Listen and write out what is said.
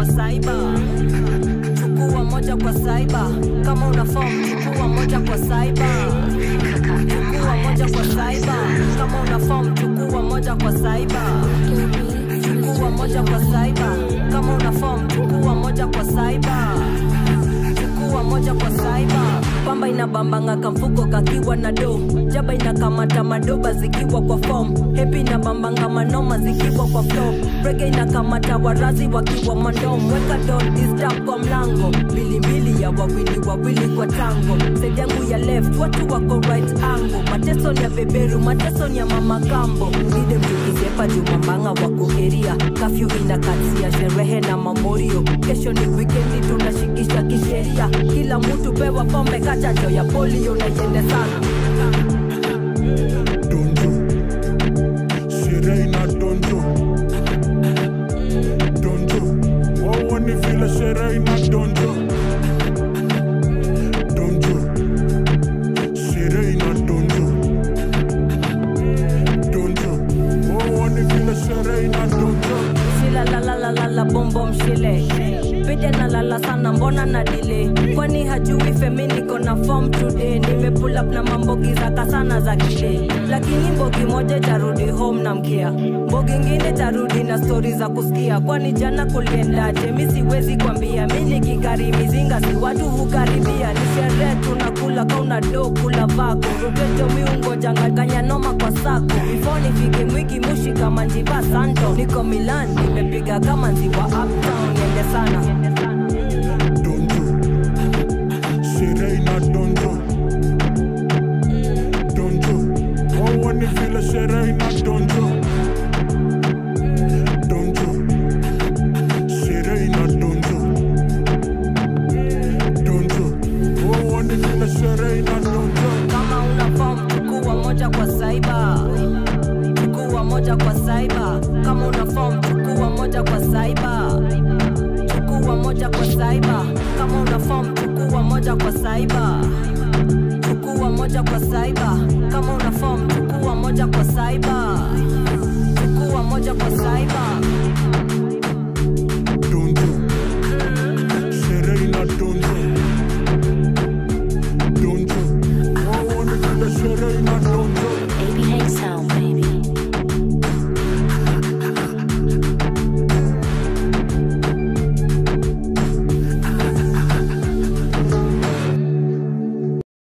kwa saiba chukua moja kwa saiba kama una form chukua moja kwa saiba chukua moja kwa saiba kama una form chukua moja kwa saiba chukua moja kwa saiba kama una form chukua moja kwa saiba chukua moja kwa saiba pamba inabambanga kamfuko kakiwa na do jaba inakamata madoba zikiwa kwa fom hepi inabambanga manoma zikiwa kwa flo rege inakamata warazi wakiwa mandom weka don disturb kwa mlango mbilimbili ya wawili wawili kwa tango side yangu ya left watu wako right angle mateso ni ya beberu mateso ni ya mama kambo ide mtukizepa jumambanga wakuheria kafyu inakatia sherehe na mamorio kesho ni wikendi tunashikisha kisheria kila mtu pewa pombe kachacho ya polio na iende sana donjo sherehe ina donjo donjo wawa ni vile sherehe ina donjo donjo sherehe ina donjo donjo wawa ni vile sherehe ina donjo shila lalalalala bombo mshile pide na lala sana mbona na dile kwani hajui femi niko na form today nimepull up na mambogi zaka sana za kile lakini mbogi moja tarudi home na mkia mbogi ngine tarudi na stori za kusikia kwani jana kuliendaje mi siwezi kwambia mi nikikari mizinga si watu hukaribia ni sherehe tunakula kauna do kula vako rotejo miungo jangaganya noma kwa sako before nifike mwiki mushi kama njiva santo niko milan nimepiga kama nziwa uptown niende sana donjo sherehe ina donjo donjo wawa ni vile sherehe ina donjo donjo sherehe ina donjo donjo wawa ni vile sherehe ina donjo kama una form chukua moja kwa saiba chukua moja kwa saiba kama una form chukua moja kwa saiba chukua moja kwa saiba kama una form chukua moja kwa saiba chukua moja kwa saiba kama una form chukua moja kwa saiba chukua moja kwa saiba